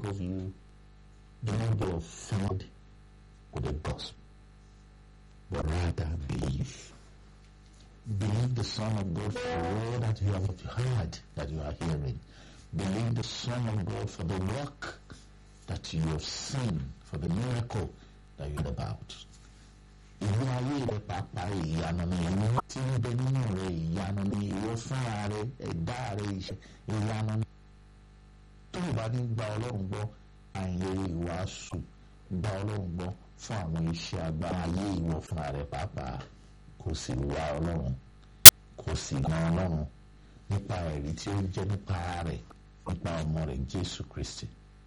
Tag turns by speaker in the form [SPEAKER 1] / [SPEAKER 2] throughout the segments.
[SPEAKER 1] of you do not be offended with the gospel, but rather believe. Believe the Son of God for all that you have heard, that you are hearing. Believe the Son of God for the work that you have seen, for the miracle that you heard about. ìlú ayé rẹ pàápàá ìyanu ni ìlú tí ń bẹ nínú rẹ ìyanu ni ìwọ fúnra rẹ ẹ̀dá rẹ iṣẹ́ ìyanu ni. tó o bá ní gba ọlọ́run gbọ́ àìlèrè ìwàásù gba ọlọ́run gbọ́ fún àwọn iṣẹ́ agbára ayé ìwọ fúnra rẹ pàápàá kò sì wá ọlọ́run kò sì gan ọlọ́run nípa ẹ̀rí tí ó jẹ́ nípa rẹ̀ nípa ọmọ rẹ̀ jésù kristi.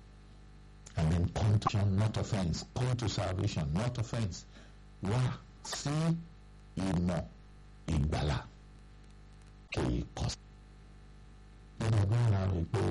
[SPEAKER 1] I mean, contrition, not offense. Come to salvation, not offense. Wá sí ìmọ̀ ìgbàlà kìí kọ̀ sí. Nínú ọgbọ́n ara rẹ̀ pé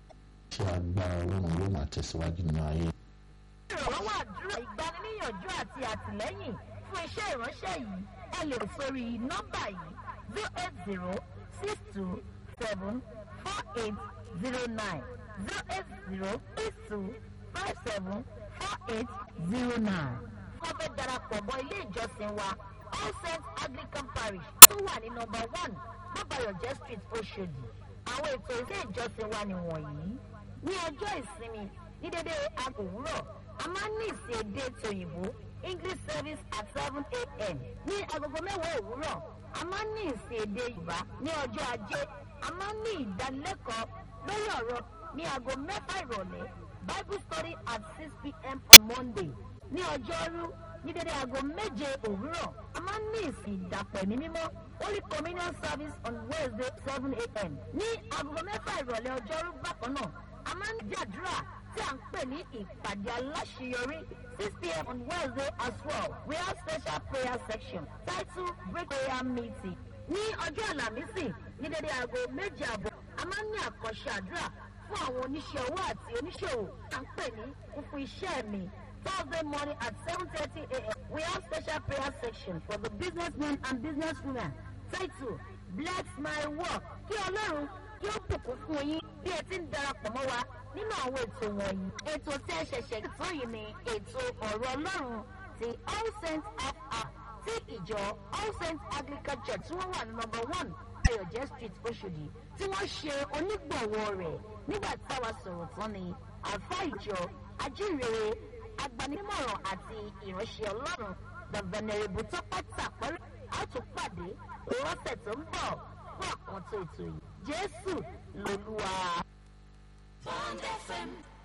[SPEAKER 1] ṣé agbára ọlọ́run ló máa tẹ̀síwájú nínú ayé.
[SPEAKER 2] ìrànlọ́wọ́ àdúrà ìgbaniníyànjú àti àtìlẹ́yìn fún iṣẹ́ ìránṣẹ́ yìí ẹ lè pè sórí nọ́mbà yìí zero eight zero six two seven four eight zero nine zero eight zero six two five seven four eight zero nine. wọ́n fẹ́ darapọ̀ mọ́ ilé ìjọsìn wa all saints anglican parish tó wà ní nọ́mbà one bàbáyọ̀jẹ́ street oṣòdì àwọn ètò ilé ìjọsìn wa nìwọ̀nyí ní ọjọ́ ìsinmi ní dédé aago òwúrọ̀ a máa ń ní ìsìn èdè tòyìnbó english service at seven a.m. ní agogo mẹ́wàá òwúrọ̀ a máa ń ní ìsìn èdè yorùbá ní ọjọ́ ajé a máa ń ní ìdánilẹ́kọ̀ọ́ lórí ọ̀rọ̀ ní aago mẹ́fà ìrọ̀lẹ́ bible study at six p.m. on monday ní ọjọ́rú ní dédé aago méje òwúrọ̀ a máa ń ní ìsìn ìdàpọ̀ ẹ̀mí mímọ́ holy communion service on wednesday seven a.m. ní aago mẹ́fà ìrọ̀lẹ́ ọjọ́rú bákan náà a máa ń jàdúrà tí à ń pè ní ìpàdé aláṣeyọrí six pm on wednesday as well we have special prayer section titled break prayer meeting ní ọjọ́ àlàmísì ní dédé aago méje àbọ̀ a máa ń ní àkànṣe àdúrà fún àwọn oníṣẹ́ owó àti oníṣòwò à ń pè ní fúnfún iṣẹ́ mi thursday morning at seven thirty am we have special prayer section for the businessmen and businesswomen titled bless my work kí ọlọ́run kí ó bùkún fún yín bí ẹ ti ń darapọ̀ mọ́ wa nínú àwọn ètò wọ̀nyí. ètò tí ẹ ṣẹ̀ṣẹ̀ tó yìí ni ètò ọ̀rọ̀ ọlọ́run ti all saints half hour tí ìjọ all saints anglican church tí wọ́n wà ní number one ayọ̀jẹ́ street oṣòdì tí wọ́n ṣe onígbọ̀wọ́ rẹ̀ nígbà táwa sọ̀rọ̀ tán ni àfa ìjọ ajínrere agbanimọ̀ràn àti ìránṣẹ́ ọlọ́run the venerable tọ́pẹ́ tàpẹ́rẹ́ àtúpàdé lọ́sẹ̀ tó ń bọ̀ fún àkàntó ètò yìí jésù lolúwa.
[SPEAKER 3] Bond FM